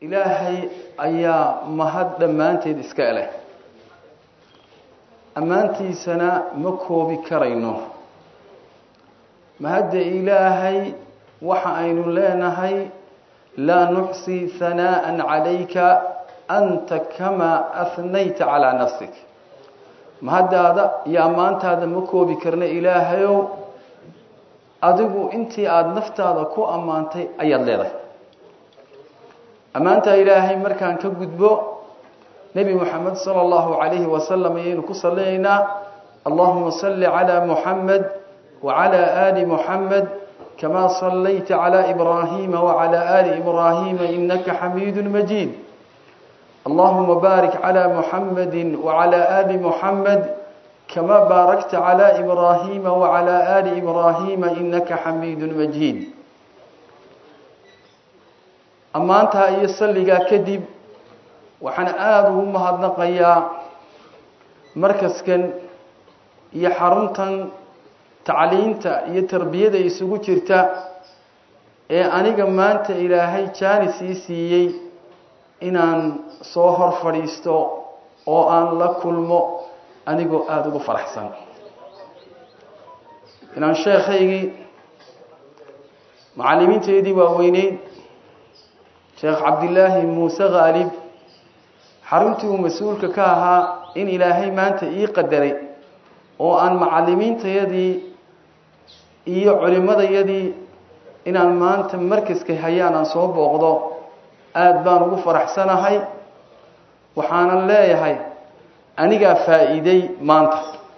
ilaahay ayaa mahad dhammaanteed iska eleh ammaantiisana ma koobi karayno mahadda ilaahay waxa aynu leenahay laa nuxsi hanaa'an calayka anta kamaa ahnayta calaa nafsik mahaddaada iyo ammaantaada ma koobi karna ilaahayow adigu intii aada naftaada ku ammaantay ayaad leedahay ammaantaa ilaahay markaan ka gudbo nebi moxamed sala allahu calayhi wasalam ayaynu ku salinaynaa allahuma salli calaa muxamed wacalaa aali muxamed kamaa sallayta calaa ibraahiima wacalaa aali ibraahiima inaka xamiidu majiid allahuma baarik calaa muxamedi wacalaa aali muxamed kama baarakta calaa ibraahiima wacalaa aali ibraahiima inaka xamiidu majiid ammaantaa iyo salligaa kadib waxaan aada ugu mahadnaqayaa markaskan iyo xaruntan tacliinta iyo tarbiyada isugu jirta ee aniga maanta ilaahay jaanis ii siiyey inaan soo hor fadhiisto oo aan la kulmo anigoo aada ugu faraxsan inaan sheekhaygii macallimiinteedii waaweyneyd sheekh cabdilaahi muuse khaalib xaruntii uu mas-uulka ka ahaa in ilaahay maanta ii qadaray oo aan macallimiintayadii iyo culimadayadii inaan maanta markaska hayaan aan soo booqdo aada baan ugu faraxsanahay waxaanan leeyahay anigaa faa-iiday maanta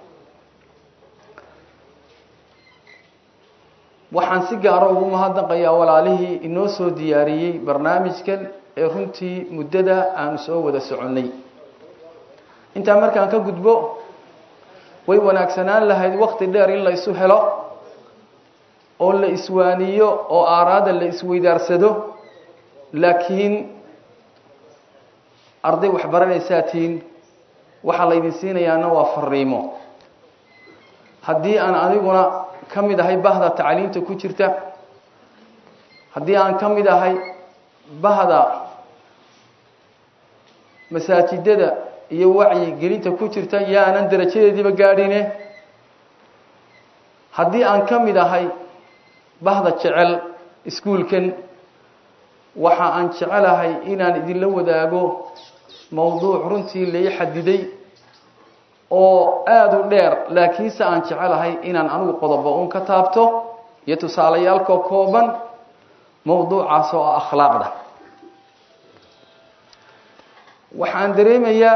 waxaan si gaaro ugu mahadnaqayaa walaalihii inoo soo diyaariyey barnaamijkan ee runtii muddada aanu soo wada soconnay intaa markaan ka gudbo way wanaagsanaan lahayd wakti dheer in la isu helo oo la iswaaniyo oo aaraada la isweydaarsado laakiin arday waxbaranaysaatihiin waxaa laydin siinayaana waa fariimo haddii aan aniguna ka mid ahay bahda tacliinta ku jirta haddii aan ka mid ahay bahda masaajidada iyo wacyi gelinta ku jirta yaanan darajadeediiba gaadhine haddii aan ka mid ahay bahda jecel iskuulkan waxa aan jecelahay inaan idinla wadaago mawduuc runtii lai xadiday oo aada u dheer laakiinse aan jecelahay inaan anigu qodobo un ka taabto iyo tusaalayaalkoo kooban mawduucaas oo ah akhlaaqda waxaan dareemayaa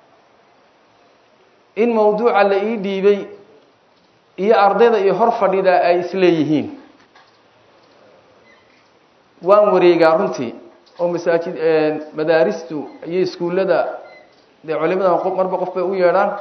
in mawduuca la ii dhiibay iyo ardayda iyo hor fadhida ay isleeyihiin waan wareegaa runtii oo masaajid madaaristu iyo iskuullada dee culimada qof marba qof bay u yeedhaan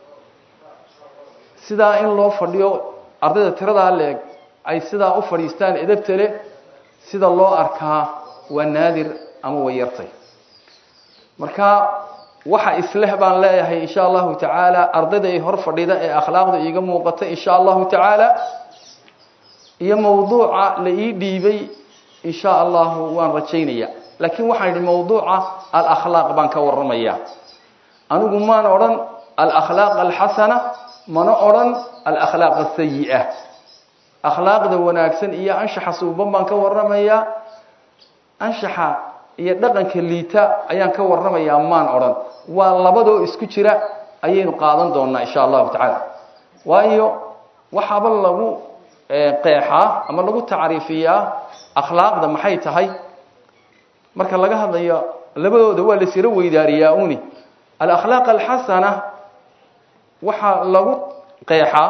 sidaa in loo fadhiyo ardayda tiradaa leeg ay sidaa u fadhiistaan edabta leh sida loo arkaa waa naadir ama way yartay marka waxa isleh baan leeyahay insha allahu tacaala ardayda ay hor fadhida ee akhlaaqda iiga muuqata insha allahu tacaala iyo mawduuca la ii dhiibay insha allahu waan rajaynaya laakiin waxaan idhi mawduuca alakhlaaq baan ka waramaya anigu maan odhan alakhlaaq alxasana mana odhan alakhlaaq asayi-a akhlaaqda wanaagsan iyo anshaxa suuban baan ka waramayaa anshaxa iyo dhaqanka liita ayaan ka waramayaa maan odhan waa labadoo isku jira ayaynu qaadan doonaa insha allahu tacaala waayo waxaaba lagu qeexaa ama lagu tacriifiyaa akhlaaqda maxay tahay marka laga hadlayo labadooda waa la siro weydaariyaa uni alakhlaaq alxasana waxaa lagu qeexaa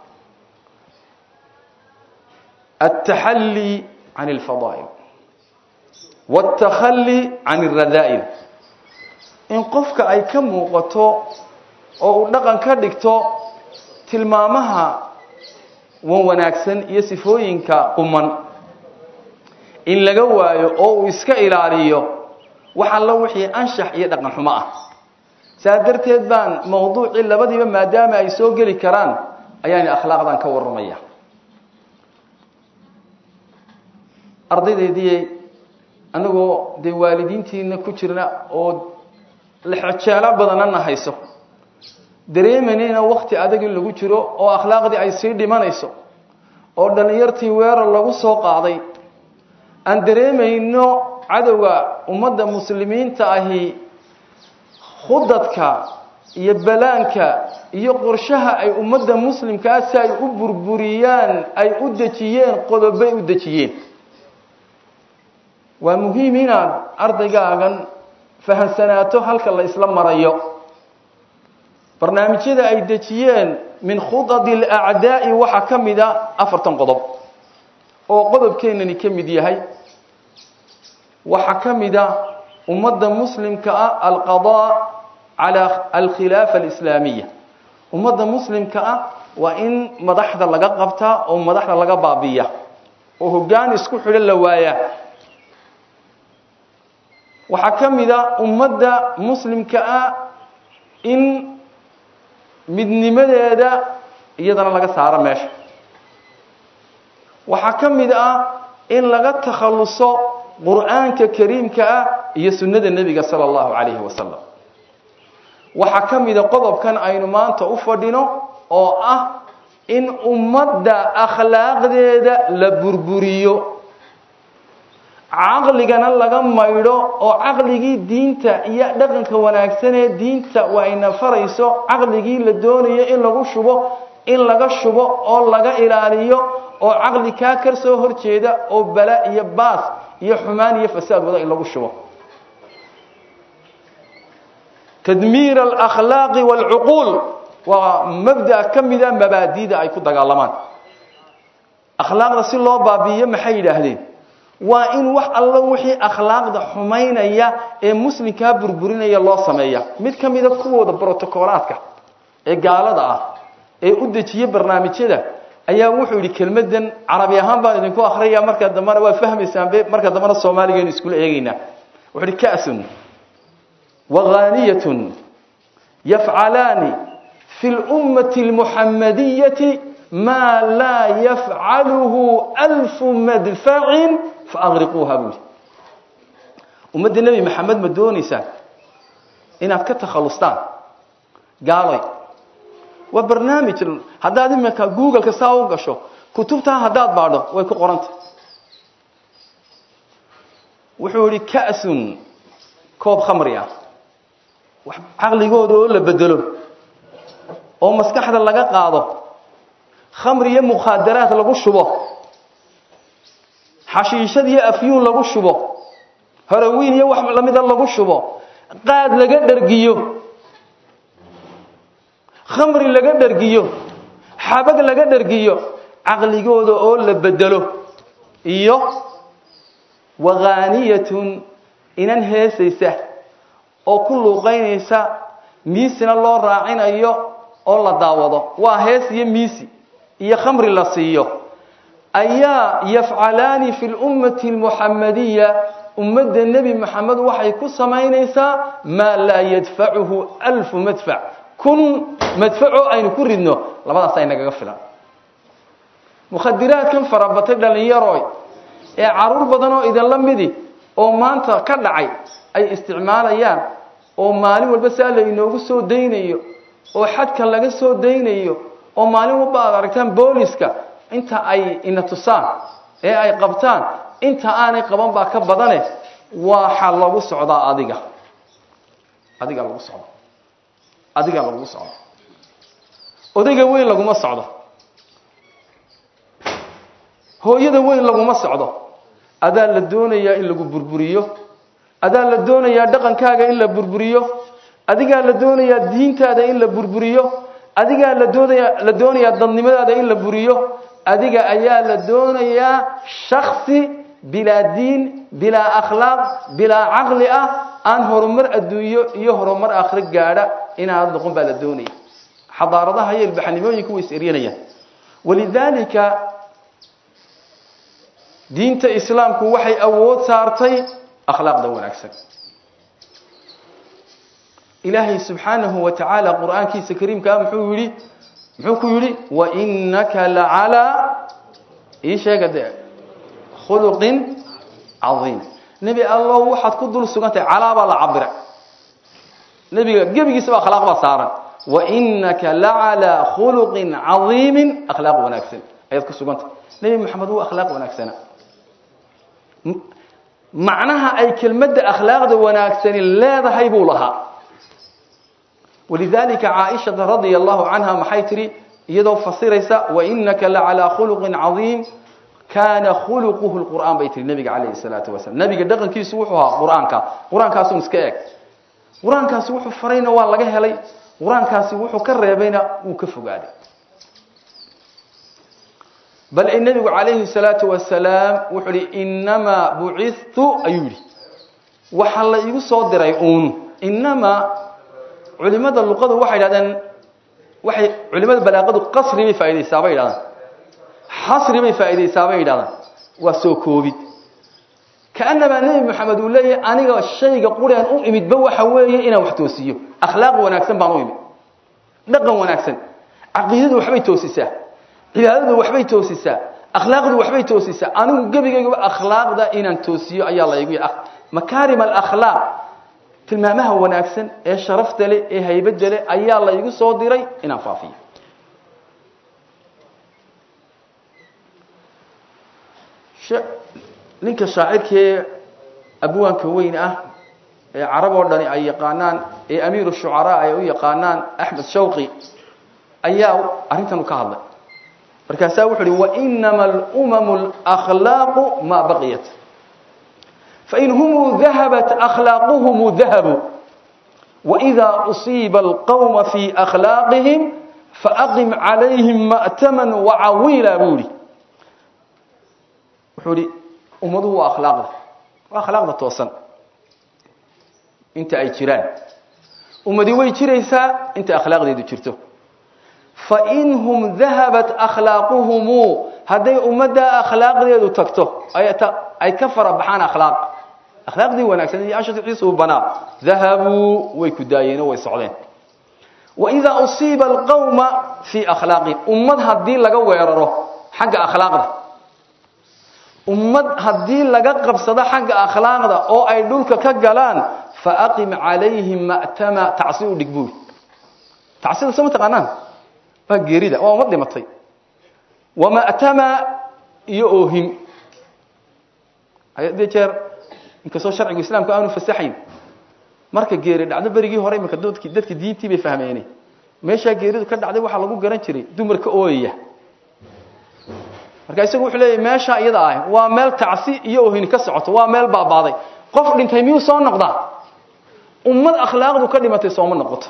altaxalli can alfadaa'il wاltakhalli can alradaa'il in qofka ay ka muuqato oo uu dhaqan ka dhigto tilmaamaha wan wanaagsan iyo sifooyinka quman in laga waayo oo uu iska ilaaliyo wax allo wixii anshax iyo dhaqan xumo ah saa darteed baan mawduucii labadiiba maadaama ay soo geli karaan ayaan akhlaaqdan ka warramaya ardaydeedii annagoo dee waalidiintiina ku jirna oo lexjeelo badanana hayso dareemanayna wakti adag in lagu jiro oo akhlaaqdii ay sii dhimanayso oo dhallinyartii weerar lagu soo qaaday aan dareemayno cadowga ummadda muslimiinta ahi khudadka iyo balaanka iyo qorshaha ay ummadda muslimkaa si ay u burburiyaan ay u dejiyeen qodobay u dejiyeen waa muhiim inaad ardaygaagan fahamsanaato halka la isla marayo barnaamijyada ay dejiyeen min khudadi alacdaa'i waxaa ka mida afartan qodob oo qodobkeenani ka mid yahay waxaa ka mida ummadda muslimka ah alqadaa cala alkhilaafa alislaamiya ummadda muslimka ah waa in madaxda laga qabtaa oo madaxda laga baabiya oo hoggaan isku xidho la waayaa waxaa ka mida ummadda muslimka ah in midnimadeeda iyadana laga saaro meesha waxaa ka mid ah in laga takhalluso qur'aanka kariimka ah iyo sunnada nebiga sala allahu calayhi wasalam waxaa ka mida qodobkan aynu maanta u fadhino oo ah in ummadda akhlaaqdeeda la burburiyo caqligana laga maydho oo caqligii diinta iyo dhaqanka wanaagsan ee diinta wayna farayso caqligii la doonayo in lagu shubo in laga shubo oo laga ilaaliyo oo caqli kaa kar soo horjeeda oo bala iyo baas iyo xumaan iyo fasaad wada in lagu shubo tadmiir alakhlaaqi waalcuquul waa mabda ka mida mabaadida ay ku dagaalamaan akhlaaqda si loo baabi'iyo maxay yidhaahdeen waa in wax allo wixii akhlaaqda xumaynaya ee muslimkaa burburinaya loo sameeya mid ka mida kuwooda brotocolaadka ee gaalada ah ee u dejiye barnaamijyada ayaa wuxuu yidhi kelmadan carabi ahaan baan idinku akriyaya marka dambena waa fahmaysaan marka dambena soomaaligeenu iskula eegaynaa wuxuu yidhi ka'sun waghaniyatun yafcalaani fi lummati almuxamadiyati maa laa yafcaluhu alfu madfacin faaqriquuha buuli ummadda nebi maxamed ma doonaysaan inaad ka takhallustaan gaaloy waa barnaamij haddaad iminka googleka saa u gasho kutubtaa haddaad baadho way ku qoranta wuxuu yihi ka'sun koob khamri ah caqligooda oo la bedelo oo maskaxda laga qaado khamri iyo mukhaadaraad lagu shubo xashiishad iyo afyuun lagu shubo horowiin iyo wax lamida lagu shubo qaad laga dhergiyo khamri laga dhergiyo xabag laga dhergiyo caqligooda oo la bedelo iyo waghaniyatun inan heesaysa oo ku luuqaynaysa miisina loo raacinayo oo la daawado waa hees iyo miisi iyo khamri la siiyo ayaa yafcalaani fi lummati almuxamadiya ummadda nebi moxamed waxay ku samaynaysaa maa laa yadfacuhu alfu madfac kun madfacoo aynu ku ridno labadaas ay nagaga filan mukhadiraadkan farabatay dhallinyaroy ee caruur badan oo idinla midi oo maanta ka dhacay ay isticmaalayaan oo maalin walba saa la inoogu soo daynayo oo xadka laga soo daynayo oo maalin walba aad aragtaan booliska inta ay ina tusaan ee ay qabtaan inta aanay qaban baa ka badane waxa lagu socdaa adiga adiga lagu socdo adiga lagu socdo odayga weyn laguma socdo hooyada weyn laguma socdo adaa la doonayaa in lagu burburiyo adaa la doonayaa dhaqankaaga in la burburiyo adigaa la doonayaa diintaada in la burburiyo adigaa la doonaya la doonayaa dadnimadaada in la buriyo adiga ayaa la doonayaa shaksi bilaa diin bilaa akhlaaq bilaa caqli ah aan horumar adduunyo iyo horumar aakhiro gaadha inaad noqon baa la doonaya xadaaradaha iyo ilbaxnimooyinku way is eryanayaan walidaalika diinta islaamku waxay awood saartay akhlaaqda wanaagsan ilaahay subxaanahu wa tacaala qur-aankiisa kariimkaa muxuu yidhi muxuu ku yidhi wainaka lacalaa ii sheega dee khuluqin cadiim nebi allow waxaad ku dul sugantahay calaabaa la cabiray nebiga gebigiisaba akhlaaq baa saaran wainaka lacalaa khuluqin cadiimin akhlaaq wanaagsan ayaad ku sugantahay nebi moxamed wuu akhlaaq wanaagsana macnaha ay kelmadda akhlaaqda wanaagsani leedahay buu lahaa walidalika caaishata radia allahu canha maxay tihi iyadoo fasiraysa wainaka lacalaa khuluqin cadiim kaana khuluquhu lqur'aan bay tihi nabiga calayhi salaatu wasalam nabiga dhaqankiisu wuxuu ahaa qur-aanka qur-aankaasun iska eg qur-aankaasi wuxuu farayna waa laga helay qur-aankaasi wuxuu ka reebayna wuu ka fogaaday bal in nabigu calayhi salaatu wasalaam wuxuu ihi inamaa bucitu ayuu yihi waxa la igu soo diray uun inamaa culimada luqadu waxay idhahdeen waxay culimada balaaqadu qasri bay faaidaysaa bay yidhahdaan xasri bay faaidaysaa bay yidhahdaan waa soo koobid kaanamaa nebi moxamed uu leeyahay aniga shayga quraan u imidba waxa weeye inaan wax toosiyo akhlaaq wanaagsan baan u imid dhaqan wanaagsan caqiidadu waxbay toosisaa cibaadadu waxbay toosisaa akhlaaqdu waxbay toosisaa anigu gebigaygaba akhlaaqda inaan toosiyo ayaa la igu makaarim alakhlaaq tilmaamaha wanaagsan ee sharafta leh ee haybadda leh ayaa la igu soo diray inaan faafiyo ninka shaacirkee abwaanka weyn ah ee carab oo dhani ay yaqaanaan ee amiir shucaraa ay u yaqaanaan axmed shawqi ayaa arrintan u ka hadlay markaasaa wuxu uhi wainama alumamu alakhlaaqu maa baqiyat fain humuu dahabat akhlaaquhum dahabuu waإida usiiba alqawma fii akhlaaqihim faaqim calayhim ma'taman wacawiila buu ihi wuxuu ihi ummaduhu waa akhlaaqda waa akhlaaqda toosan inta ay jiraan ummadi way jiraysaa inta akhlaaqdeedu jirto fainhum dahabat akhlaaquhumu hadday ummaddaa akhlaaqdeedu tagto ay ka fara baxaan akhlaaq akhlaaqdii wanaagsan iyo ashciisu banaa dahabuu way ku daayeenoo way socdeen waidaa usiiba alqawma fii akhlaaqihim ummad haddii laga weeraro xagga akhlaaqda ummad haddii laga qabsado xagga akhlaaqda oo ay dhulka ka galaan faaqim calayhim ma'tama tacsi u dhig buuri tacsida soo ma taqaanaan waa geerida waa ummad dhimatay wama'tama iyo oohim hadee jeer inkastoo sharcigu islaamku aanu fasaxayn marka geeri dhacdo berigii hore imaka dadki dadka diintii bay fahmeene meeshaa geeridu ka dhacday waxaa lagu garan jiray dumarka ooyaya marka isagu wuxuu leeyahy meeshaa iyada ah waa meel tacsi iyo oohini ka socoto waa meel baabaaday qof dhintay miyuu soo noqdaa ummad akhlaaqdu ka dhimatay sooma noqoto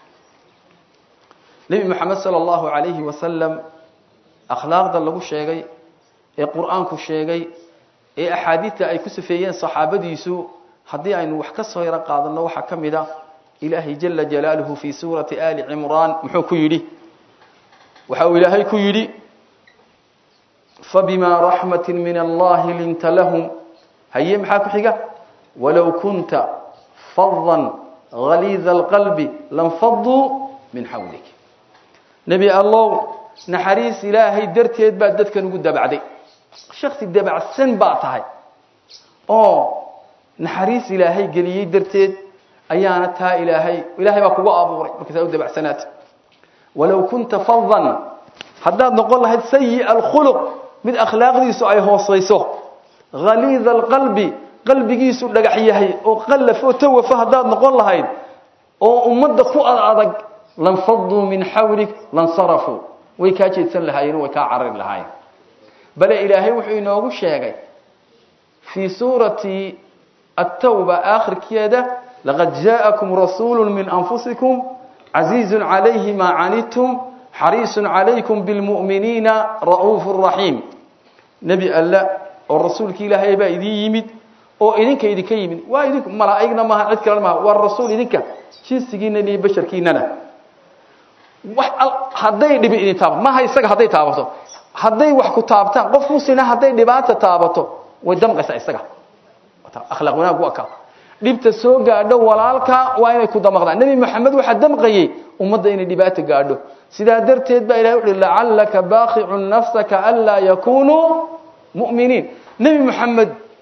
nebi moxamed sala allahu calayhi wasalam akhlaaqda lagu sheegay ee qur-aanku sheegay ee axaadiidta ay ku safeeyeen saxaabadiisu haddii aynu wax ka soo yaro qaadanno waxaa ka mid a ilaahay jala jalaaluhu fii suurati ali cimraan muxuu ku yidhi waxa uu ilaahay ku yidhi fabimaa raxmati min allahi linta lahum haye maxaa ku xiga walow kunta fadan haliida alqalbi lanfaduu min xawlik nebi allow naxariis ilaahay darteed baad dadkan ugu dabacday shaksi dabacsan baa tahay oo naxariis ilaahay geliyey darteed ayaana taa ilaahay ilaahay baa kugu abuuray markaasaa u dabacsanaata walow kunta fadan haddaad noqon lahayd sayi alkhuluq mid akhlaaqdiisu ay hoosayso haliida alqalbi qalbigiisu dhagax yahay oo qallaf oo tawafo haddaad noqon lahayd oo ummadda ku ad adag lanfaduu min xawlik lansarafuu way kaa jeedsan lahaayeen way kaa carari lahaayeen bale ilaahay wuxuu inoogu sheegay fii suurati التوبة آخر كيادة لقد جاءكم رسول من أنفسكم عزيز عليه ما عنتم حريص عليكم بالمؤمنين رؤوف رحيم نبي الله والرسول كي لها يبا إذي يمد oo idinka idinka yimid waa idinku malaa'igna maaha cid kale maaha waa rasuul idinka jinsigiina iyo basharkiinana wax hadday dhibi idin taabato maaha isaga hadday taabato hadday wax ku taabtaan qof muslina hadday dhibaata taabato way damqaysaa isaga akhlaaq wanaag waa ka dhibta soo gaadho walaalka waa inay ku damaqdaan nebi moxamed waxaa damqayey ummadda inay dhibaata gaadho sidaa darteed baa ilahay wuxuhi lacallaka baaqicun nafsaka anlaa yakunuu mu'miniin nebi moxamed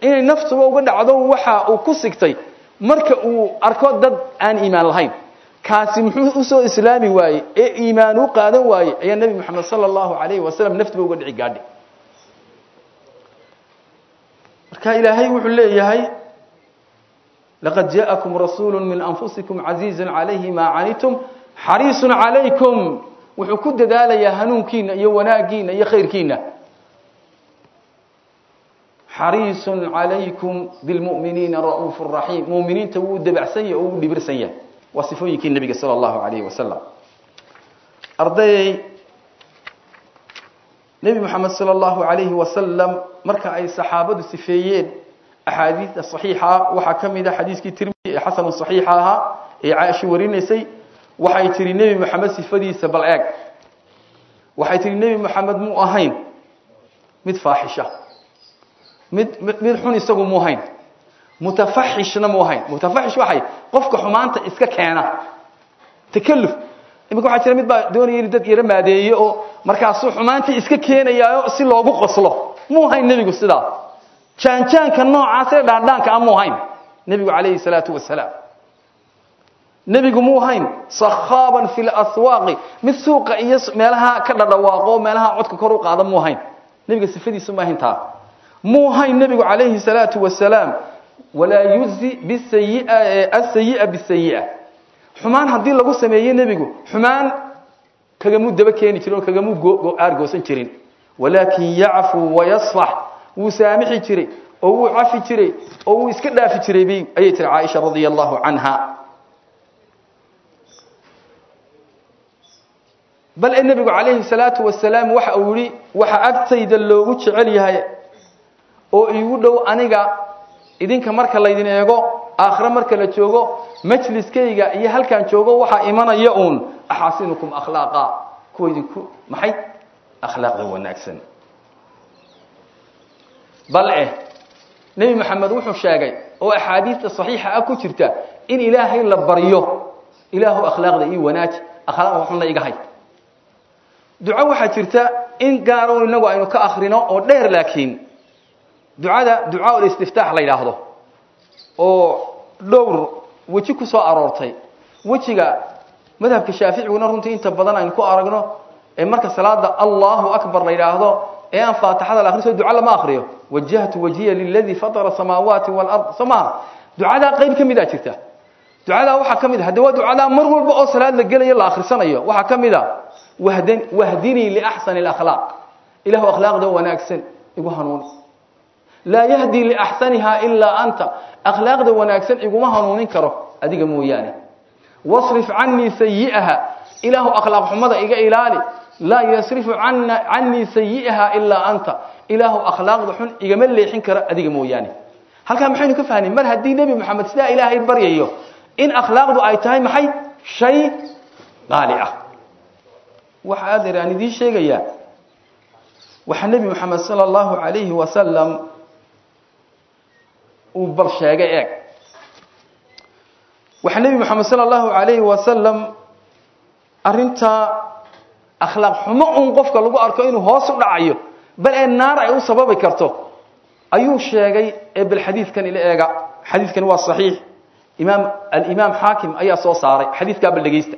inay naftuba uga dhacdo waxa uu ku sigtay marka uu arko dad aan iimaan lahayn kaasi muxuu u soo islaami waayey ee iimaan u qaadan waayey ayaa nebi moxamed sala allahu calayhi wasalam naftuba uga dhici gaadhi marka ilaahay wuxuu leeyahay laqad jaakum rasuulu min anfusikum casiizun calayhi maa canitum xariisun calaykum wuxuu ku dadaalayaa hanuunkiina iyo wanaagiina iyo khayrkiina xariisun calaykum bilmu'miniina ra'uufu raxiim mu'miniinta wuu dabacsan yahay oo wuu dhibirsan yahay waa sifooyinkii nebiga sala allahu calayhi wasalam ardayay nebi moxamed sala allahu calayhi wasalam marka ay saxaabadu sifeeyeen axaadiida saxiixa waxaa ka mid a xadiiskii tirmidi ee xasanu saxiixa ahaa ee caaisha warinaysay waxay tihi nebi moxamed sifadiisa bal eeg waxay tihi nebi moxamed muu ahayn mid faaxisha mid mid xun isagu muu ahayn mutafaxishna muu ahayn mutafaxish waxay qofka xumaanta iska keena takaluf iminka waxaa jira mid baa doonaya inu dad yaro maadeeye oo markaasuu xumaantii iska keenayaayo si loogu qoslo muu ahayn nebigu sidaa jaanjaanka noocaas ee dhaandhaanka a muu ahayn nebigu calayhi salaatu wasalaam nebigu muu ahayn sakhaaban fi laswaaqi mid suuqa iyo meelaha ka dhadhawaaqo meelaha codka kor u qaada muu ahayn nebiga sifadiisu ma ahayn taa muu ahayn nebigu calayhi salaatu wasalaam walaa yuzi bisayia asayi'a bisayia xumaan haddii lagu sameeye nebigu xumaan kagamuu daba keeni jirin oo kagamuu aargoosan jirin walaakin yacfuu wayasfax wuu saamixi jiray oo wuu cafi jiray oo wuu iska dhaafi jiray bay ayay tiri caaisha radia allahu canha bal ee nebigu calayhi salaatu wasalaam waxa uu yihi waxa agtayda loogu jecel yahay oo iigu dhow aniga idinka marka laydin eego aakhire marka la joogo majliskayga iyo halkaan joogo waxaa imanaya uun axaasinukum akhlaaqa kuwa idinku maxay akhlaaqda wanaagsan bal eh nebi moxamed wuxuu sheegay oo axaadiista saxiixa ah ku jirta in ilaahay la baryo ilaahu akhlaaqda ii wanaaji akhlaaqda xunna iga hay duco waxaa jirta in gaaro inagu aynu ka akrino oo dheer laakiin ducada ducaa ulistiftaax la yidhaahdo oo dhowr weji ku soo aroortay wejiga madhabka shaaficiguna runtii inta badan aynu ku aragno ee marka salaada allahu akbar la yidhaahdo ee aan faatixada la akhriso duco lama akriyo wajahtu wajhiya liladii fatara samaawaati walard soo maha ducadaa qayb ka midaa jirta ducadaa waxaa ka mid a hadde waa ducadaa mar walba oo salaad la gelayo la akhrisanayo waxaa ka mid a wahdan wahdinii liaxsani alakhlaaq ilahu akhlaaqda wanaagsan igu hanuuni laa yahdi liaxsaniha ilaa anta akhlaaqda wanaagsan iguma hanuunin karo adiga mooyaane wasrif canii sayi'aha ilaahu akhlaaq xumada iga ilaali laa yasrifu canii sayi'aha ilaa anta ilaahu akhlaaqda xun igama leexin karo adiga mooyaane halkaa maxaynu ka fahnay mar haddii nebi moxamed sidaa ilaahay baryayo in akhlaaqdu ay tahay maxay shay qaali ah waxa adeer aan idiin sheegayaa waxaa nebi moxamed sala allahu calayhi wasalam uu bal sheegay eeg waxaa nebi moxamed sala allahu calayhi wasalam arrintaa akhlaaq xumo un qofka lagu arko inuu hoos u dhacayo bal ee naar ay u sababi karto ayuu sheegay ee bal xadiidkan ila eega xadiidkani waa saxiix imaam alimaam xaakim ayaa soo saaray xadiidkaa bal dhegeysta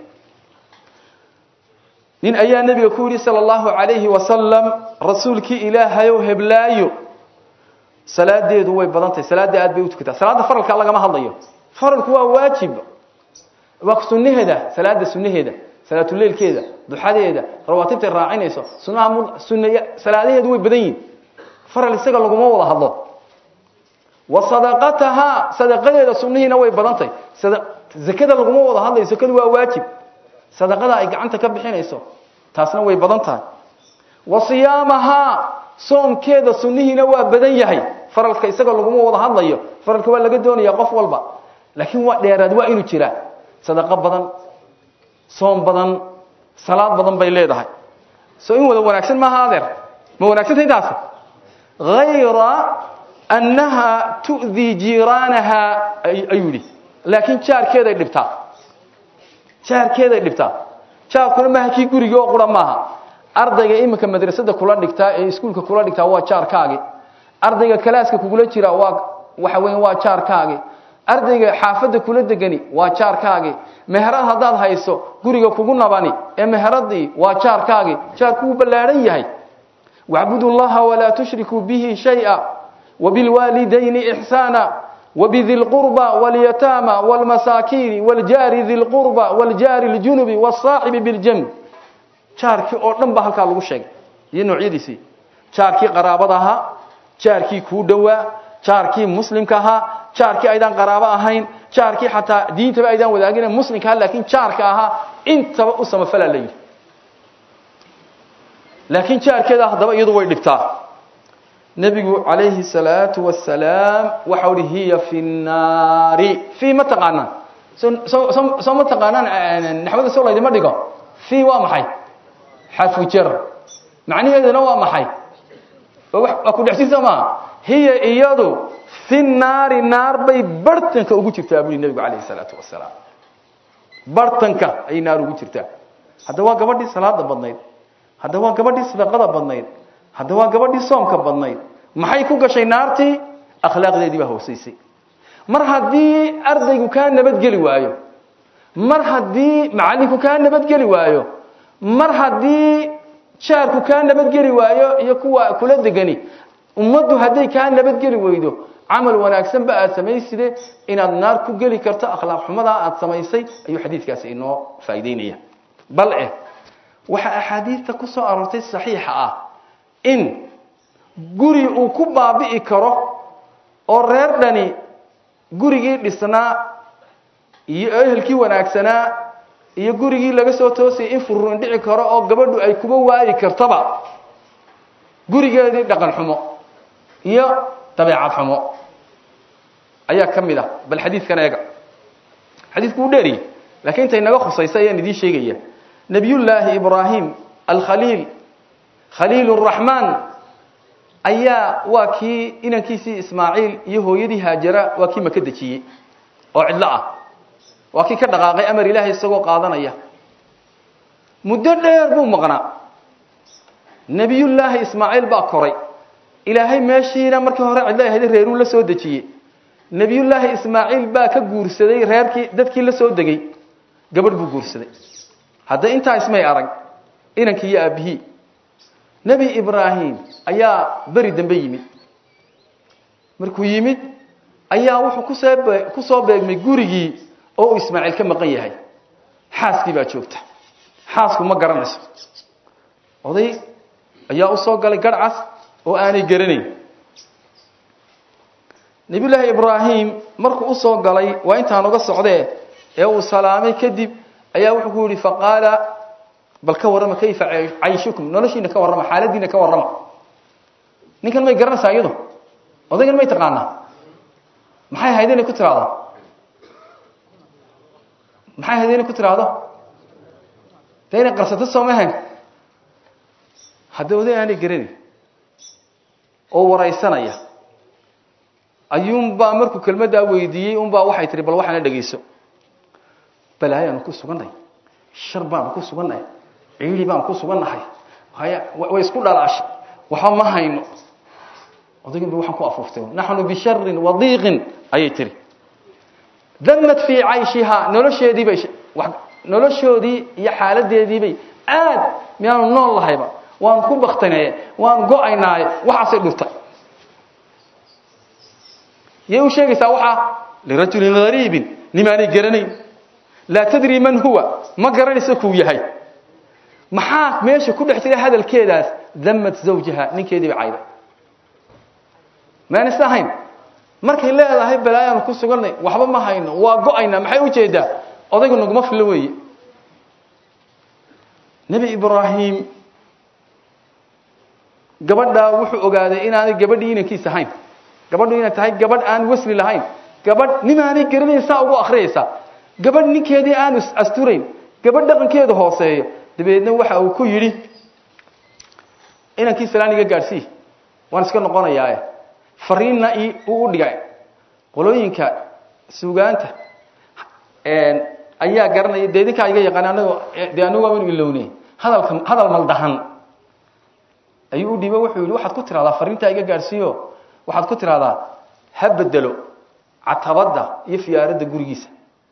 nin ayaa nebiga ku yidhi sala allahu calayhi wasalam rasuulkii ilaahayow heblaayo salaadeedu way badan tahay salaadda aad bay u tukataa salaadda faralka lagama hadlayo faralku waa waajib waa sunnaheeda salaada sunnaheeda salaatuleilkeeda duxadeeda rawaatibtay raacinayso sunaha sunaya salaadaheedu way badan yihin faral isaga laguma wada hadlo wa sadaqatahaa sadaqadeeda sunnihiina way badan tahay zakada laguma wada hadlayo zakadu waa waajib sadaqada ay gacanta ka bixinayso taasna way badan tahay wa siyaamahaa soomkeeda sunnihiina waa badan yahay faralka isaga laguma wada hadlayo faralka waa laga doonaya qof walba laakiin waa dheeraad waa inuu jiraa sadaqo badan soom badan salaad badan bay leedahay soo in wada wanaagsan maaha adeer ma wanaagsanta intaas hayra annaha tu'dii jiiraanaha ayuu yidhi laakiin jaarkeeday dhibtaa jaarkeeday dhibtaa jaarkuna maaha kii gurigii oo qura maaha ardayga iminka madrasada kula dhigtaa ee iskuulka kula dhigtaa waa jaarkaagi ardayga kalaaska kugula jira waa waxa weyn waa jaarkaagi ardayga xaafadda kula degani waa jaarkaagi meherad haddaad hayso guriga kugu nabani ee meheradii waa jaarkaagi jaarku wuu ballaahan yahay wacbudu llaha walaa tushrikuu bihi shaya wabilwaalidayni ixsaana وبذي القربى واليتامى والمساكين والجار ذي القربى والجار الجنب والصاحب بالجنب jaarkii oo dhan ba halkaa lagu sheegay iyo noocyadiisii jaarkii qaraabada ahaa jaarkii kuu dhowaa jaarkii muslimka ahaa jaarkii aydaan qaraabo ahayn jaarkii xataa diintaba aydaan wadaagin muslimka ahaa laakiin jaarka ahaa intaba u samafalaa la yidhi laakiin jaarkeeda haddaba iyadu way dhibtaa nebigu calayhi salaatu wasalaam waxa uhi hiya fi nnaari fii ma taqaanaan so soo ma taqaanaan naxwada soo laydima dhigo fii waa maxay xarfu jar macnaheeduna waa maxay waa ku dhexsiisa maaha hiya iyadu fi naari naar bay bartanka ugu jirtaa buli nebigu calayhi salaatu wasalaam bartanka ayay naar ugu jirtaa hadda waa gabadhii salaada badnayd hadda waa gabadhii sadaqada badnayd hadda waa gabadhii soomka badnayd maxay ku gashay naartii akhlaaqdeedii baa hoosaysay mar haddii ardaygu kaa nabadgeli waayo mar haddii macallinku kaa nabadgeli waayo mar haddii jaarku kaa nabadgeli waayo iyo kuwa kula degani ummaddu hadday kaa nabadgeli weydo camal wanaagsan ba aad samayside inaad naar ku geli karto akhlaaq xumadaa aad samaysay ayuu xadiidkaasi inoo faa'iideynaya bal eh waxaa axaadiidta ku soo aroortay saxiixa ah in guri uu ku baabi'i karo oo reer dhani gurigii dhisnaa iyo ehelkii wanaagsanaa iyo gurigii laga soo toosayay in fururin dhici karo oo gabadhu ay kuba waayi kartaba gurigeedii dhaqan xumo iyo dabeecad xumo ayaa ka mid ah bal xadiidkan eega xadiidku wuu dheeriye lakiin intay naga khusaysa ayaan idiin sheegaya nebiyullaahi ibraahim alkhaliil khaliil raxmaan ayaa waa kii inankiisii ismaaciil iyo hooyadii haajara waa kii maka dejiyey oo cidlo ah waa kii ka dhaqaaqay amar ilaahay isagoo qaadanaya muddo dheer buu maqnaa nebiyullaahi ismaaciil baa koray ilaahay meeshiina markii hore cidlo ahayd reeruu la soo dejiyey nebiyullaahi ismaaciil baa ka guursaday reerkii dadkii la soo degay gabadh buu guursaday hadda intaa ismay arag inankii iyo aabihii nebi ibraahim ayaa beri dambe yimid markuu yimid ayaa wuxuu kusoo ku soo beegmay gurigii oo uu ismaaciil ka maqan yahay xaaskii baa joogta xaasku ma garanayso oday ayaa u soo galay garhcas oo aanay garanayn nebiyullaahi ibraahim markuu u soo galay waa intaan uga socdee ee uu salaamay kadib ayaa wuxuu ku yidhi faqaala bal ka warrama kayfa cayshukum noloshiina ka warrama xaaladiina ka warrama ninkan may garanaysaa iyadu odaygan may taqaanaa maxay ahayd inay ku tiraahdo maxay ahayd inay ku tiraahdo dee inay qarsato soomahan hadda oday aanay garanayn oo waraysanaya ayuunbaa markuu kelmaddaa weydiiyey unbaa waxay tihi bal waxaana dhegayso balaayaanu ku sugannahay shar baanu ku sugannahay ciili baanu ku sugannahay haya way isku dhalaashay waxba ma hayno odaygan ba waxaan ku afuuftay naxnu bisharin wadiiqin ayay tiri damad fii cayshihaa nolosheedii bay noloshoodii iyo xaaladeediibay aad miyaanu nool lahayba waan ku baktaneye waan go-aynaaye waxaasay dhurtay yay u sheegaysaa waxaa lirajulin hariibin nimaanay garanayn laa tadri man huwa ma garanaysa kuu yahay maxaa meesha ku dhex jira hadalkeedaas damad zawjaha ninkeedii ba cayday maanaysa ahayn markay leedahay balaayaanu ku sugannay waxba ma hayno waa go-aynaa maxay ujeedaa odaygu naguma fillo weeye nebi ibraahim gabadhaa wuxuu ogaaday inaanay gabadhii inankiis ahayn gabadhu inay tahay gabadh aan wasli lahayn gabadh nimaanay garanayn saa ugu akhriyaysaa gabadh ninkeedii aan asturayn gabadh dhaqankeedu hooseeyo dabeedna waxa uu ku yidhi inankii salaan iga gaadhsii waan iska noqonayaae fariinna i uu u dhigay qolooyinka suugaanta ayaa garanaya dee idinkaa iga yaqaan anago dee anagu waanu ilowne hadalka hadal maldahan ayuu u dhiibo wuxuu yidhi waxaad ku tiraahdaa fariintaa iga gaadhsiiyo waxaad ku tidhahdaa ha bedelo catabadda iyo fiyaaradda gurigiisa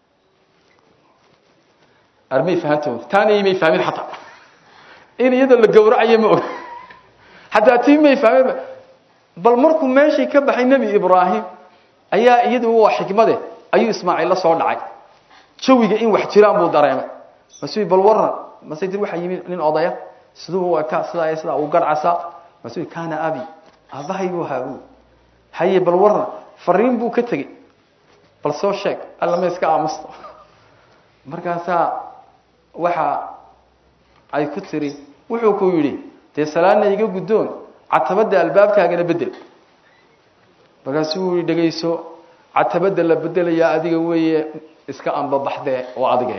armay fahanto taana imay fahmin xataa in iyadoo la gowracayo ma og xataa tii may fahmin bal markuu meeshii ka baxay nebi ibraahim ayaa iyadu waa xikmade ayuu ismaaciil la soo dhacay jawiga in wax jiraan buu dareemay masuu bal waran mase dir waxaa yimid nin odaya siduu ka sidaa sidaa uu garcasa masuu kaana abi aabbahay buu ahaa buu haye bal waran fariin buu ka tegey bal soo sheeg alla ma iska aamusto markaasaa waxa ay ku tiri wuxuu ku yidhi dee salaadna iga guddoon catabadda albaabkaagana bedel markaasuu yihi dhegayso catabadda la bedelayaa adiga weeye iska ambabaxdee oo adige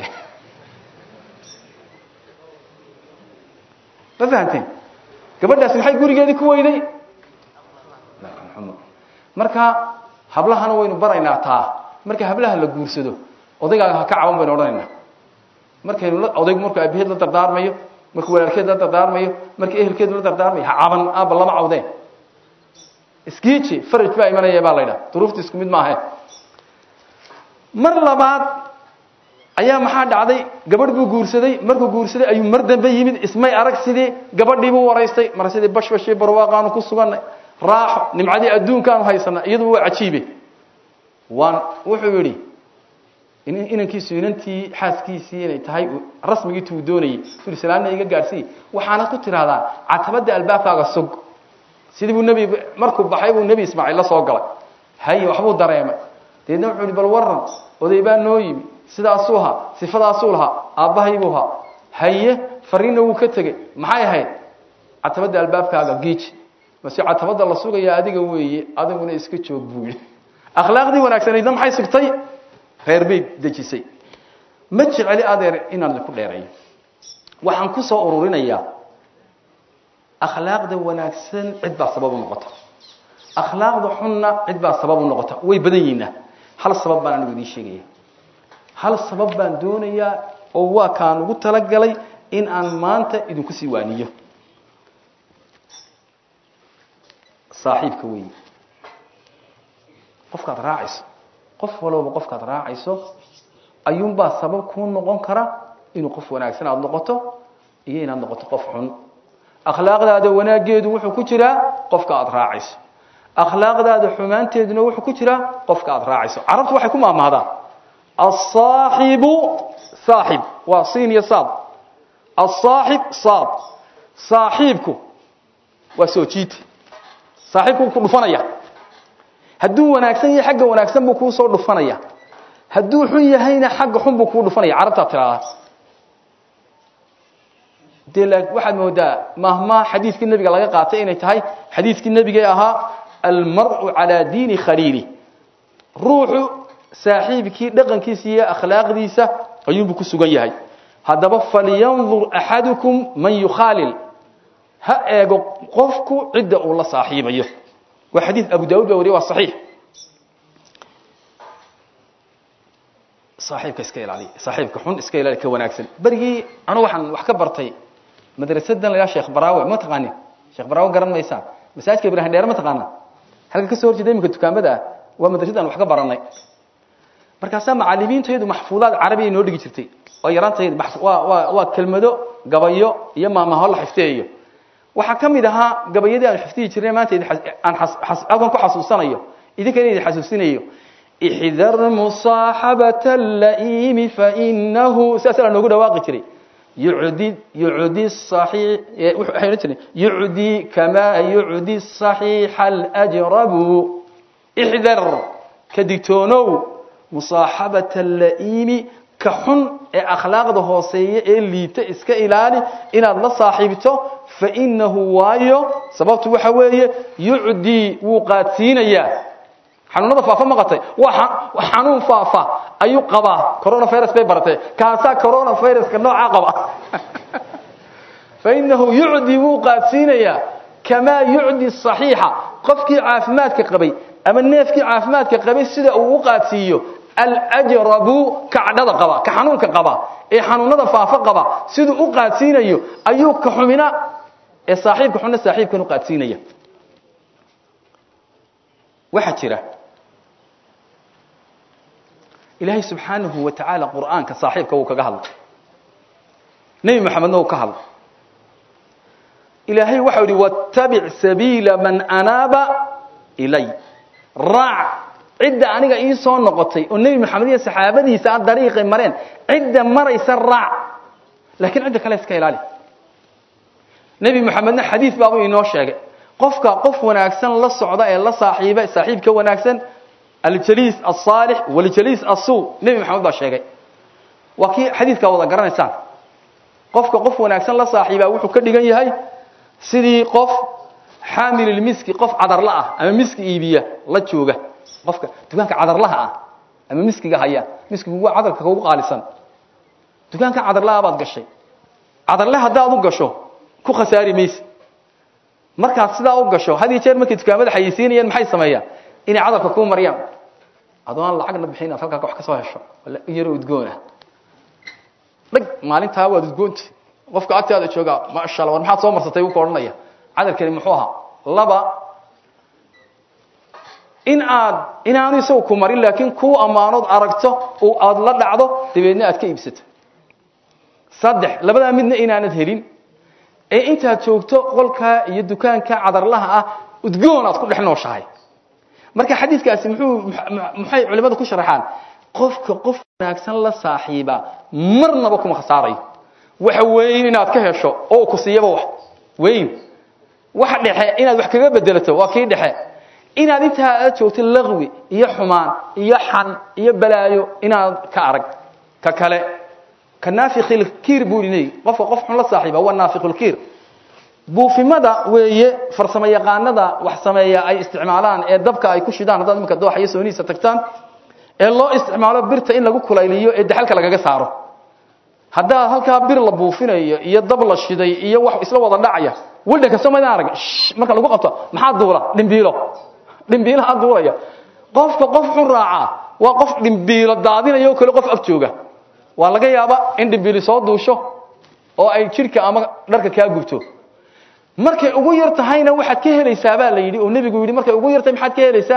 ma fahamteen gabadhaasi maxay gurigeedii ku weyday marka hablahana waynu baraynaa taa marka hablaha la guursado odaygaaga ha ka caban baynu odhanaynaa markaynu odaygu markuu aabaheed la dardaarmayo markuu walaalkeed la dardaarmayo markii ehelkeedu la dardaarmayo ha caban aaba lama cawdeen iskiiji faraj baa imanaya baa la ydhaha duruufta isku mid maahe mar labaad ayaa maxaa dhacday gabadh buu guursaday markuu guursaday ayuu mar dambe yimid ismay arag sidii gabadhiibuu waraystay mar sidii bashbashii barwaaqaanu ku suganay raaxo nimcadii adduunkaanu haysana iyaduba waa cajiibe waan wuxuu yidhi inankiisu inantii xaaskiisii inay tahay rasmigii tuu doonayay ui salaadna iga gaadhsiiy waxaana ku tidhahdaa catabadda albaabkaaga sug sidii buu nebi markuu baxay buu nebi ismaaciil la soo galay haye waxbuu dareemay deedna wuxuu ihi bal waran oday baa noo yimi sidaasuu ahaa sifadaasuu lahaa aabbahaybuu ahaa haye fariinna wuu ka tegey maxay ahayd catabadda albaabkaaga giiji mase catabadda la sugayaa adiga weeye adiguna iska joog buu yidhi akhlaaqdii wanaagsanaydna maxay sugtay reer bay dejisay ma jeceli adeer inaan ku dheereeyo waxaan ku soo ururinayaa akhlaaqda wanaagsan cid baa sabab u noqota akhlaaqda xunna cid baa sabab u noqota way badan yihiina hal sabab baan anigu idiin sheegaya hal sabab baan doonayaa oo waa kaan ugu talagalay in aan maanta idinku sii waaniyo saaxiibka weeye qofkaad raacayso qof walowba qofkaad raacayso ayuunbaa sabab kuu noqon kara inuu qof wanaagsan aada noqoto iyo inaad noqoto qof xun akhlaaqdaada wanaaggeedu wuxuu ku jiraa qofka aada raacayso akhlaaqdaada xumaanteeduna wuxuu ku jiraa qofka aada raacayso carabtu waxay ku maamahdaa asaaxibu saaxib waa siin iyo saad asaaxib saad saaxiibku waa soo jiita saaxiibku ku dhufanaya hadduu wanaagsan yahay xagga wanaagsan buu kuu soo dhufanaya hadduu xun yahayna xagga xun buu kuu dhufanaya carabtaa tiraada dee waxaad moodaa mahmaa xadiidkii nebiga laga qaatay inay tahay xadiidkii nebigee ahaa almar'u calaa diini khaliili ruuxu saaxiibkii dhaqankiisa iyo akhlaaqdiisa ayuunbuu ku sugan yahay haddaba falyandur axadukum man yukhaalil ha eego qofku cidda uu la saaxiibayo waa xadiid abu daud baa wariye waa saxiix saaxiibka iska ilaaliya saaxiibka xun iska ilaali ka wanaagsan berigii anu waxaan wax ka bartay madrasadan la yidhaha sheekh baraawe ma taqaanin sheekh baraawe garan maysaan masaajidka ibrahim dheere ma taqaanaa halka ka soo horjeeda iminka dukaamada ah waa madrasadaan wax ka baranay markaasaa macalimiintaydu maxfuudaad carabiya noo dhigi jirtay oo yaraantaydu waa waa waa kelmado gabayo iyo maamaho la xifteeyo waxaa ka mid ahaa gabayadii aan xifdihi jirnay maanta aan halkan ku xasuusanayo idinkana idin xasuusinayo ixdar musaaxabata laimi fainahu sidaasa la noogu dhawaaqi jiray yucdi yucdi saxiix waxay odhan jireen yucdi kamaa yucdi saxiixa alajrabu ixdar ka digtoonow musaaxabata laimi ka xun ee akhlaaqda hooseeya ee liita iska ilaali inaad la saaxiibto fainahu waayo sababtu waxa weeye yucdii wuu qaadsiinayaa xanuunada faafa maqatay waa xanuun faafa ayuu qabaa coronavirus bay baratay kaasaa coronaviruska noocaa qaba fainahu yucdii wuu qaadsiinayaa kamaa yucdi saxiixa qofkii caafimaadka qabay ama neefkii caafimaadka qabay sida uu u qaadsiiyo alajrabu ka cadhada qaba ka xanuunka qaba ee xanuunada faafa qaba siduu u qaadsiinayo ayuu ka xumina ee saaxiibka xunna saaxiibkan u qaadsiinaya waxaa jira ilaahay subxaanahu wa tacaala qur'aanka saaxiibka wuu kaga hadlay nebi moxamedna wuu ka hadlay ilaahay waxau ihi wattabic sabiila man anaaba ilay raac cidda aniga ii soo noqotay oo nebi moxamed iyo saxaabadiisa a dariiqay mareen cidda maraysa raac laakiin cidda kale iska ilaali nebi moxamedna xadiid baabuu inoo sheegay qofka qof wanaagsan la socda ee la saaxiiba saaxiibka wanaagsan aljaliis asaalix waljaliis asuu nebi moxamed baa sheegay waa kii xadiidkaa wada garanaysaan qofka qof wanaagsan la saaxiibaa wuxuu ka dhigan yahay sidii qof xaamililmiski qof cadarla ah ama miski iibiya la jooga qofka dukaanka cadarlaha ah ama miskiga haya miskigu waa cadarka kugu qaalisan dukaanka cadarlaha baad gashay cadarle haddaad u gasho ku khasaari mayse markaad sidaa u gasho had iyo jeer markay dukaamada xayeysiinayaan maxay sameeyaan inay cadarka kuu mariyaan adoo aan lacagna bixin inaad halkaa wax ka soo hesho yaro udgoona dhag maalintaa waad udgoonti qofka agtaada joogaa maasha alla war maxaad soo marsatay uu ka odhanaya cadarkani muxuu ahaa laba in aad inaanu isagu ku marin laakiin kuu ammaanood aragto oo aada la dhacdo dabeedna aad ka iibsato saddex labadaa midna inaanad helin ee intaad joogto qolkaa iyo dukaanka cadarlaha ah udgoon aad ku dhex nooshahay marka xadiidkaasi muxuu maxay culimmadu ku sharaxaan qofka qof wanaagsan la saaxiiba marnaba kuma khasaarayo waxa weyn inaad ka hesho oo ku siiyaba wax weyn waxa dhexe inaad wax kaga bedelato waa kii dhexe inaad intaa aad joogto laqwi iyo xumaan iyo xan iyo balaayo inaad ka arag ka kale ka naafikhilkiir buu idhi qofka qof xun la saaxiiba waa naafikhulkiir buufimada weeye farsamo yaqaanada wax sameeya ay isticmaalaan ee dabka ay ku shidaan haddaad iminka dooxa iyo soonihiisa tagtaan ee loo isticmaalo birta in lagu kulayliyo ee daxalka lagaga saaro haddaad halkaa bir la buufinayo iyo dab la shiday iyo wax isla wada dhacaya wildhanka somadaan arag marka lagu qabto maxaa duula dhimbiilo dhimbiilaha duulaya qofka qof xun raacaa waa qof dhimbiilo daadinaya oo kale qof ag jooga waa laga yaaba in dhimbiili soo duusho oo ay jidhka ama dharka kaa gubto markay ugu yar tahayna waxaad ka helaysaa baa la yidhi oo nebigu yidhi markay ugu yartahay maxaad ka helaysaa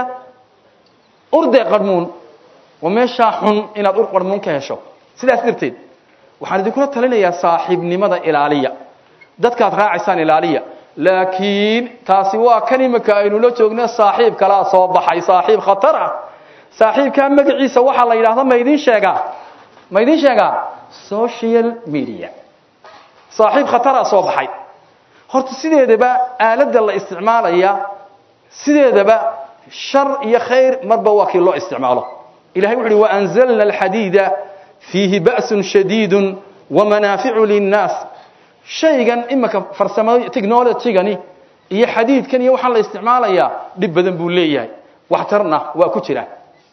urde qarmuun waa meeshaa xun inaad ur qarmuun ka hesho sidaas darteed waxaan idinkula talinayaa saaxiibnimada ilaaliya dadkaad raacaysaan ilaaliya laakiin taasi waa kan imika aynu la joogna saaxiib kalaa soo baxay saaxiib khatar ah saaxiibkaa magaciisa waxaa la yidhahda ma idiin sheegaa ma idiin sheegaa social media saaxiib khataraa soo baxay horta sideedaba aaladda la isticmaalaya sideedaba shar iyo khayr marba waa kii loo isticmaalo ilahay wuxu uhi waanzalna alxadiida fiihi ba'sun shadiidu wamanaaficu linnaas shaygan imika farsamo technologygani iyo xadiidkan iyo waxaan la isticmaalayaa dhib badan buu leeyahay waxtarna waa ku jira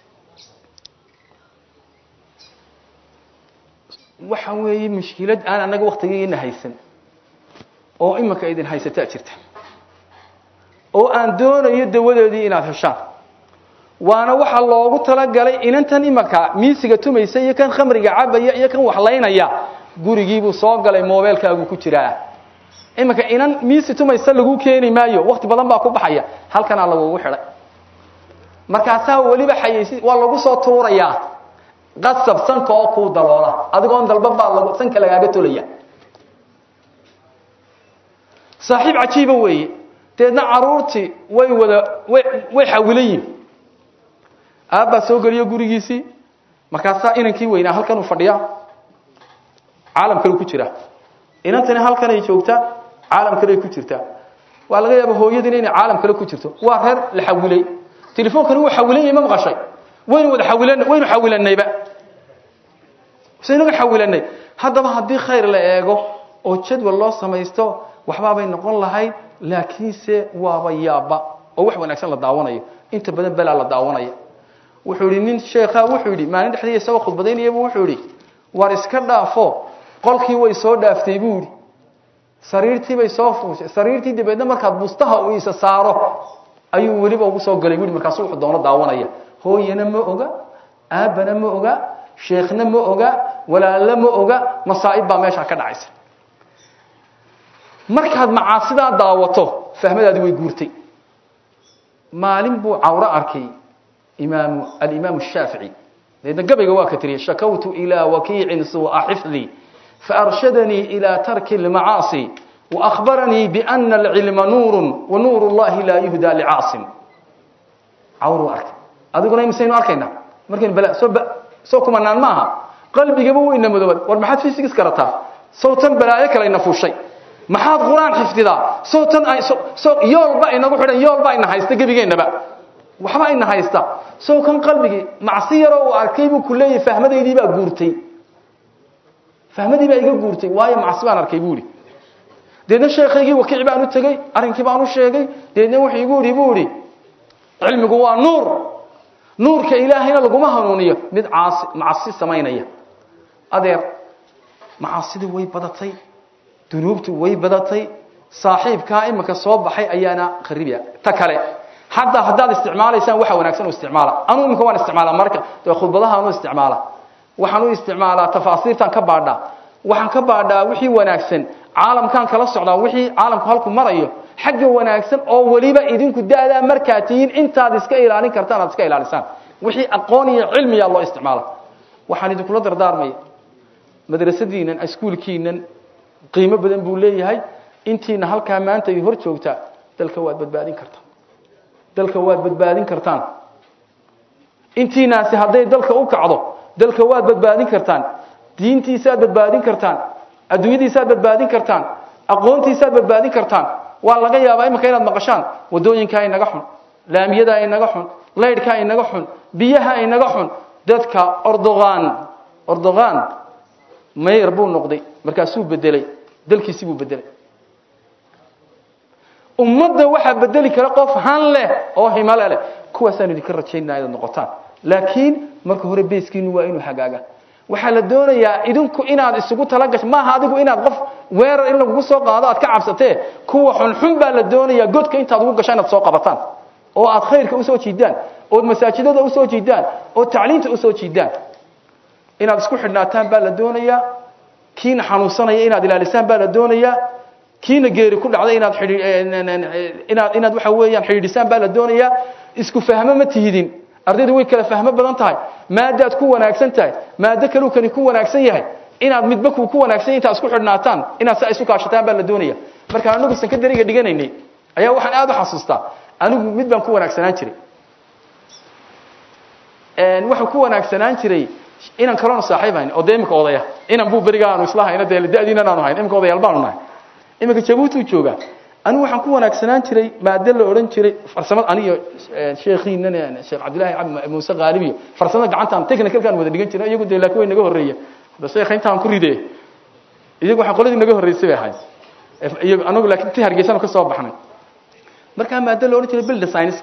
waxa weeye mushkilad aan anaga waktigeena haysan oo imika idin haysataa jirta oo aan doonayo dawadeedii inaad heshaan waana waxa loogu talagalay inantan imika miisiga tumaysa iyo kan khamriga cabaya iyo kan waxlaynaya gurigiibuu soo galay mobeelkaagu ku jiraa iminka inan miisi tumaysa lagu keeni maayo wakti badan baa ku baxaya halkanaa lagugu xidhay markaasaa weliba xayeysi waa lagu soo tuurayaa qasab sanka oo kuu daloola adigoon dalban baa lag sanka lagaaga tolaya saaxiib cajiiba weeye deedna caruurtii way wada way way xawilan yihin aabbaa soo geliyo gurigiisii markaasaa inankii weynaa halkan uu fadhiyaa caalam kale ku jira inantani halkanay joogtaa caalam kale ku jirtaa waa laga yaaba hooyadiina inay caalam kale ku jirto waa reer la xawilay telefoonkani wuu xawilan yahay ma maqashay waynu wada xawilan waynu xawilanayba saynaga xawilanay haddaba haddii khayr la eego oo jadwal loo samaysto waxbaabay noqon lahayd laakiinse waaba yaaba oo wax wanaagsan la daawanayo inta badan belaa la daawanaya wuxuu yidhi nin sheekha wuxuu yidhi maalin dhexdii isagoo khudbadaynayaba wuxuu yidhi war iska dhaafo qolkii way soo dhaaftay buu yidhi sariirtii bay soo fuushay sariirtii dabeedna markaad bustaha uu isa saaro ayuu weliba ugu soo galay buui markaasu wuxuu doono daawanaya hooyana ma oga aabbana ma oga sheekhna ma oga walaalna ma oga masaa'ib baa meeshaa ka dhacaysa markaad macaasidaa daawato fahmadaadi way guurtay maalin buu cawro arkay imaamu alimaamu shaafici deedna gabayga waa ka tiriyey shakawtu ilaa wakiicin suu'a xifdii faarshadanii ilaa tarki lmacaasi waahbaranii biana alcilma nuurun wa nuur llahi laa yuhdaa licaasim cawruu arkay adiguna imisaynu arkayna markaynu bala soo soo kumanaan ma aha qalbigaba weyna madooban war maxaad fisigis garataa sawtan balaayo kale ina fuushay maxaad qur-aan xifdidaa sawtan yoolba inagu xidhan yoolba ina haysta gebigeennaba waxba ina haysta sow kan qalbigii macsi yaroo uu arkay buu ku leeyahy fahmadaydii baa guurtay fahmadii baa iga guurtay waayo macsi baan arkay buu ihi deedna sheekaygii wakiic baan u tegey arrinkii baan u sheegay deedna wuxuu igu ihi buu ihi cilmigu waa nuur nuurka ilaahayna laguma hanuuniyo mid caasi macasi samaynaya adeer macasidii way badatay dunuubtu way badatay saaxiibkaa imika soo baxay ayaana kharibiya ta kale hadda haddaad isticmaalaysaan waxa wanaagsan u isticmaala anuu imika waan isticmaala marka dee khudbadaha anu isticmaala waxaan u isticmaalaa tafaasiirtaan ka baadhaa waxaan ka baadhaa wixii wanaagsan caalamkaan kala socdaa wixii caalamku halku marayo xagga wanaagsan oo weliba idinku da'daa markaa tihiin intaad iska ilaalin kartaan aad iska ilaalisaan wixii aqoon iyo cilmiyaa loo isticmaala waxaan idinkula dardaarmaya madrasadiinan iskuulkiinan qiimo badan buu leeyahay intiina halkaa maanta idin hor joogtaa dalka waad badbaadin kartaan dalka waad badbaadin kartaan intiinaasi hadday dalka u kacdo dalka waad badbaadin kartaan diintiisaad badbaadin kartaan adduunyadiisaad badbaadin kartaan aqoontiisaad badbaadin kartaan waa laga yaabaa imika inaad maqashaan wadooyinkaa inaga xun laamiyadaa inaga xun laydhkaa inaga xun biyaha inaga xun dadka ordogan ordogan mayer buu noqday markaasuu bedelay dalkiisii buu bedelay ummadda waxaa bedeli kara qof han leh oo himale leh kuwaasaan idinka rajaynaa inaad noqotaan laakiin marka hore beeskiinu waa inuu hagaaga waxaa la doonayaa idinku inaad isugu talagasho maaha adigu inaad qof weerar in lagugu soo qaado aad ka cabsatee kuwa xunxun baa la doonayaa godka intaad ugu gasho inaad soo qabataan oo aad khayrka usoo jiidaan ood masaajidada usoo jiidaan oo tacliinta usoo jiidaan inaad isku xidhnaataan baa la doonayaa kiina xanuunsanaya inaad ilaalisaan baa la doonayaa kiina geeri ku dhacday inaad inaad inaad waxa weeyaan xidhiidhisaan baa la doonayaa isku fahmo ma tihidin ardaydu way kala fahmo badan tahay maadaad ku wanaagsan tahay maado kaluu kani ku wanaagsan yahay inaad midba kuu ku wanaagsan yahay intaad isku xidhnaataan inaad saa isu kaashataan baa la doonaya markaan anagu sankadariga dhiganaynay ayaa waxaan aada u xasuustaa anigu mid baan ku wanaagsanaan jiray waxaan ku wanaagsanaan jiray inaan kaloona saaxiib hayn oo dee imika odaya inan buu beriga aanu isla hayno dee da'diinan aanu hayn imika odayaal baanu nahay imika jabuuti uu joogaa anigu waxaan ku wanaagsanaan jiray maado la odhan jiray farsamada aniyo sheekhiinan sheekh cabdillahi muuse qaalibiyo farsamada gacantaan technicalkaan wada dhigan jiray iyagu dee laakiin way naga horreeya hada sheekha intaan ku ridee iyagu waxaa qoladii naga horreysay bay ahayd iyagu anagu laakiin ti hargeysanu ka soo baxnay markaa maado la odhan jiray builder science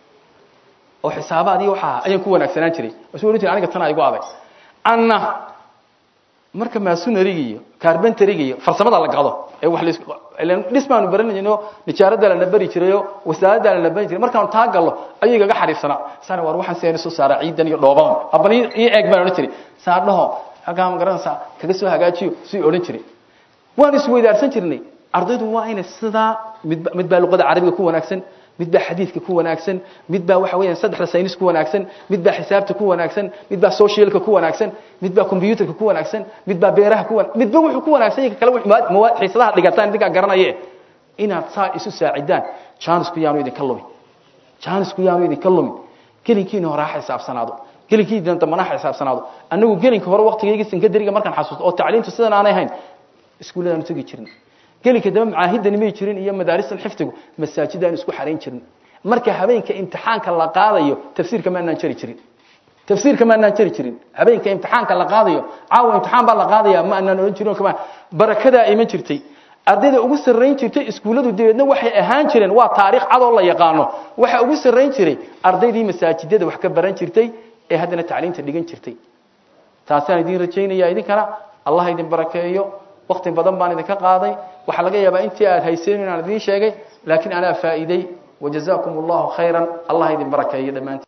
oo xisaabaad iyo waxa ayaan ku wanaagsanaan jiray wasu odhan jiray aniga tan igu adag anna marka maasonariga iyo carbentariga iyo farsamada la gado ee wax lees ilaan dhismaanu baranayno nijaarada la bari jirayo wasaaradda la bari jiray markaan taa gallo ayay gaga xariifsana sana war waxaan seen soo saara ciidan iyo dhooban abani iyo eeg baan odhan jiray saadhaho hagaa ma garanaysa kaga soo hagaajiyo si odhan jiray waan isweydaarsan jirnay ardaydu waa inay sidaa mid mid baa luqada carabiga ku wanaagsan mid baa xadiidka ku wanaagsan mid baa waxa weeyaan saddexda saynis ku wanaagsan mid baa xisaabta ku wanaagsan mid baa socialka ku wanaagsan mid baa computerka ku wanaagsan mid baa beeraha ku wanaagsan midba wuxuu ku wanaagsan yahay kala mawaad xiisadaha dhigataan idinka garanaye inaad saa isu saacidaan chance-ku yaanu idinka lumin chance-ku yaanu idinka lumin gelinkiina hore ha xisaabsanaado gelinkiina dambana ha xisaabsanaado annagu gelinka hore waqtigayga sinkadariga markaan xasuusto oo tacliintu sidan aanay ahayn iskuulladaanu tegi jirin gelinka dambe macaahidani may jirin iyo madaaristan xifdigu masaajidaan isku xarayn jirin marka habeenka imtixaanka la qaadayo tafsiirka ma aanaan jari jirin tafsiirka ma aanaan jari jirin habeenka imtixaanka la qaadayo caawa imtixaan baa la qaadaya ma aanaan odhan jirin kama barakadaa iman jirtay ardayda ugu sarrayn jirtay iskuulladu dabeedna waxay ahaan jireen waa taariikh cadoo la yaqaano waxa ugu sarrayn jiray ardaydii masaajidada wax ka baran jirtay ee haddana tacliinta dhigan jirtay taasaan idin rajaynaya idinkana allah idin barakeeyo waqti badan baan idinka qaaday waxaa laga yaabaa intii aad hayseen inaan idiin sheegay laakiin anaa faa'iiday wajazaakum allahu khayran allah idin barakeeyo dhammaantiin